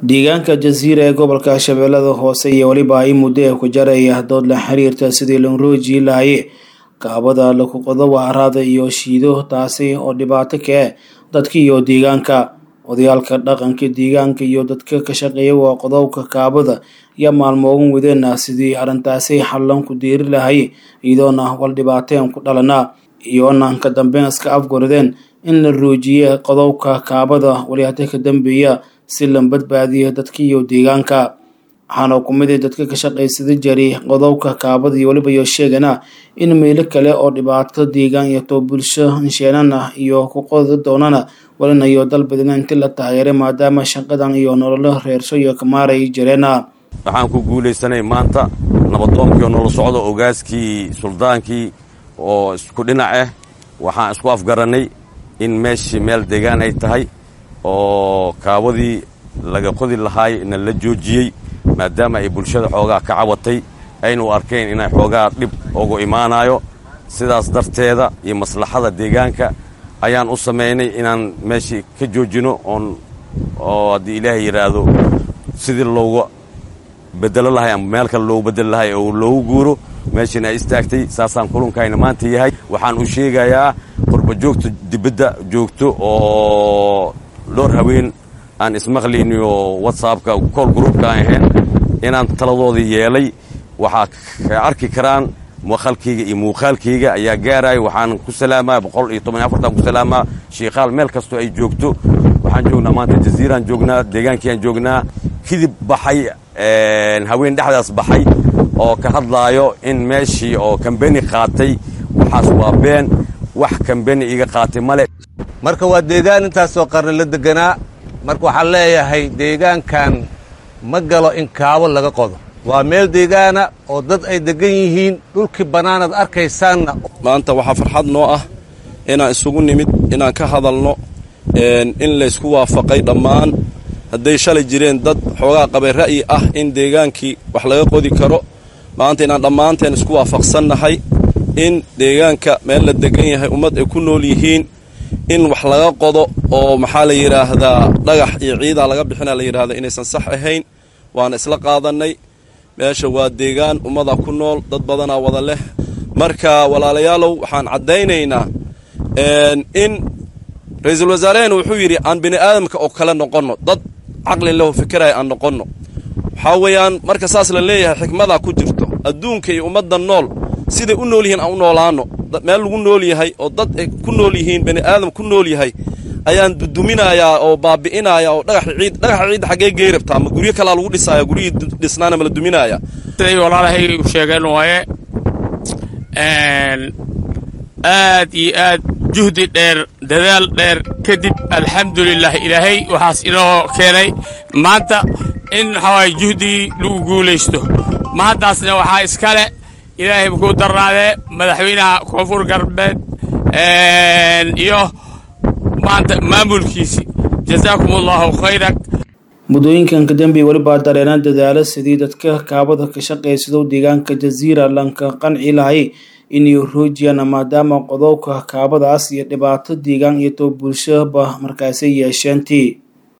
deegaanka jasiira ee gobolka shabeellada hoose iyo weliba ay muddo ee ku jaraya dood la xiriirta sidii loo rooji lahaye kaabada lakuqodo waaraada iyo shiido taasi oo dhibaato ka eh dadka iyo deegaanka odayaalka dhaqanka deegaanka iyo dadka ka shaqeeya waa qodobka kaabada iyo maalmoogan wadeena sidii arrintaasi xallan ku diiri lahay iyadoona wal dhibaateen ku dhalana iyoona ka dambeyn iska afgoradeen in la roojiye qodobka kaabada waliyaata ka dambeeya si la badbaadiyo dadka iyo deegaanka waxaana kumida dadka ka shaqaysada jari qodobka kaabada iyo weliba iyo sheegana in meelo kale oo dhibaato deegaan iyo too bulsho insheenana iyo ku qodi doonana walina iyo dalbadina inti la taageeray maadaama shaqadan iyo nololo reerso iyo kamaaray jireena waxaan ku guulaysanay maanta nabadoonkii oo nolol socdo ogaaskii suldaankii oo isku dhinac ah waxaan isku afgarannay in meeshii meel deegaan ay tahay oo kaabadii laga qodi lahaay na la joojiyey maadaama ay bulshada xoogaa ka cabatay aynu arkeen inay xoogaa dhib ugu imaanayo sidaas darteeda iyo maslaxada deegaanka ayaan u samaynay inaan meeshii ka joojino oon oo haddii ilaahay yidhaahdo sidii looga bedelo lahay ama meel kale loogu bedeli lahay oo loogu guuro meeshiina ay istaagtay saasaan kulankayna maanta yahay waxaan u sheegayaa qurba joogto dibadda joogto oo dhowr haween aan ismaqlayniyo whatsappka kool gruubka aan ahayn inaan taladoodii yeelay waxaa ka arki karaan maqalkayga iyo muuqaalkayga ayaa gaaraya waxaan ku salaamaa boqol iyo toban iyo afartan ku salaamaa shiikaal meel kastoo ay joogto waxaan joognaa maanta jaziiraan joognaa deegaankiiaan joognaa kidib baxay haween dhexdaas baxay oo ka hadlaayo in meeshii oo kambeni qaatay waxaas waa been wax kambeni iga qaatay male marka waa deegaan intaasoo qarni la deganaa marka waxaan leeyahay deegaankan ma galo in kaabo laga qodo waa meel deegaana oo dad ay deggan yihiin dhulkii bannaanaad arkaysaanna maanta waxaa farxad noo ah inaan isugu nimid inaan ka hadalno in laysku waafaqay dhammaan hadday shalay jireen dad xoogaa qabay ra'yi ah in deegaankii wax laga qodi karo maanta inaan dhammaanteen isku waafaqsannahay in deegaanka meel la degan yahay ummad ay ku nool yihiin in wax laga qodo oo maxaa la yidhaahdaa dhagax iyo ciidaa laga bixina la yidhahda inaysan sax ahayn waana isla qaadannay meesha waa deegaan ummadaa ku nool dad badanaa wada leh marka walaalayaalow waxaan caddaynaynaa in ra-iisul wasaarehena wuxuu yidhi aan bini aadamka oo kale noqonno dad caqli leho fikiraya aan noqonno waxaa weeyaan marka saas la leeyahay xikmadaa ku jirto adduunka iyo ummadda nool siday u nool yihiin aan u noolaanno meel lagu nool yahay oo dad ay ku nool yihiin bani aadam ku nool yahay ayaan duduminayaa oo baabi'inayaa oo dhagax ciid dhagaxa ciidda xaggee gey rabtaa ma guryo kalaa lagu dhisaaya guryihii dhisnaana ma la duminaaya siday walaalahay u sheegeen waaye aad iyo aad juhdi dheer dadaal dheer kadib alxamdulilah ilaahay waxaas inoo keenay maanta in waxawaay juhdigii lagu guulaysto maantaasna waxaa iskale ilaahay makuu darnaadee madaxweynaha koonfur galbeed iyo maanta maamulkiisii jazaakum allahu khayran muddooyinkan kadambe welibaa dareena dadaalo sidii dadka kaabada ka shaqaysado deegaanka jasiira lanka qanci lahay inay roojiyaan maadaama qodobka kaabadaas iyo dhibaato deegaan iyo too bulshaba markaasi yeesheentii